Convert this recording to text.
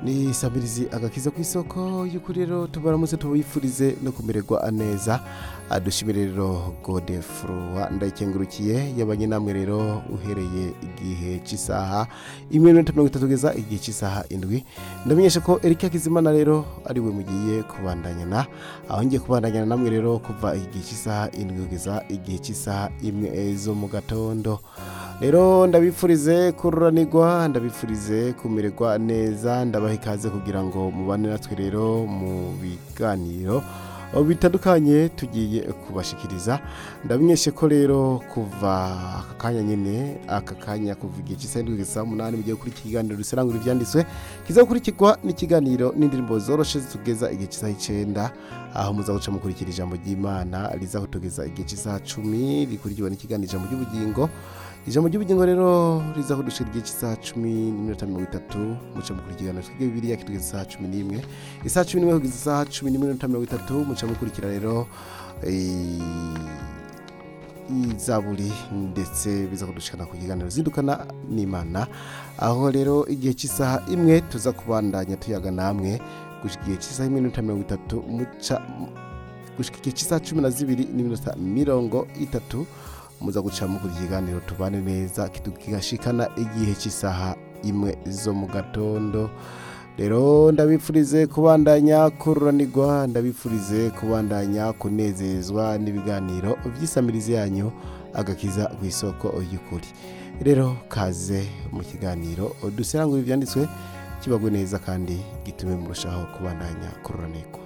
ni sabirizi agakiza ku isoko y'ukuri rero tubaramutse tubifurize no kumererwa neza dushimire rero godefurwa ndayikengurukiye yabanye namwe rero uhereye igihe cy'isaha imwe n'iminota mirongo itatu kugeza igihe cy'isaha indwi ndamenyesha ko erika kizimana rero ari we mugiye kubandanyana aho ngiye kubandanyana namwe rero kuva igihe cy'isaha indwi kugeza igihe cy'isaha imwe zo mu gatondo rero ndabifurize kururanirwa ndabifurize kumererwa neza ndabaha ikaze kugira ngo mubane natwe rero mu biganiro bitandukanye tugiye kubashikiriza ndamenyeshe ko rero kuva aka kanya nyine aka kanya kuva igihe cy'isaha indwi kugeza umunani mugiye kuri iki kiganiro duserangura ibyanditswe kiza gukurikirwa n'ikiganiro n'indirimbo zoroshe zitugeza igihe cy'isaha icyenda aho muza guca mukurikira ijambo ry'imana riza kutugeza igihe cy'isaha cumi rikurikiwe n'ikiganiro ijambo ry'ubugingo ijambo ry'ubugingo rero riza kudushira igihe cy'isaha cumi n'iminota mirongo itatu muca mukura ikiganiro twige bibiriya kitugeza isaha cumi n'imwe isaha cumi n'imwe kugeza isaha cumi n'iminota mirongo itatu muca mukurikira rero izaburi ndetse biza kudushikana ku kiganiro zidukana n'imana aho rero igihe cy'isaha imwe tuza kubandanya tuyaga namwe gushika igihe cy'isaha imwe n'iminota mirongo itatu muca gushika igihe cy'isaha cumi na zibiri n'iminota mirongo itatu muza guca mu kiganiro tubane neza kigashikana igihe cy'isaha imwe zo mu gatondo rero ndabifurize kubandanya kururanirwa ndabifurize kubandanya kunezezwa n'ibiganiro by'isamirizi yanyu agakiza ku isoko y'ukuri rero kaze mu kiganiro duserangura ibyanditswe kibagwe neza kandi gitume murushaho kubandanya kururanirwa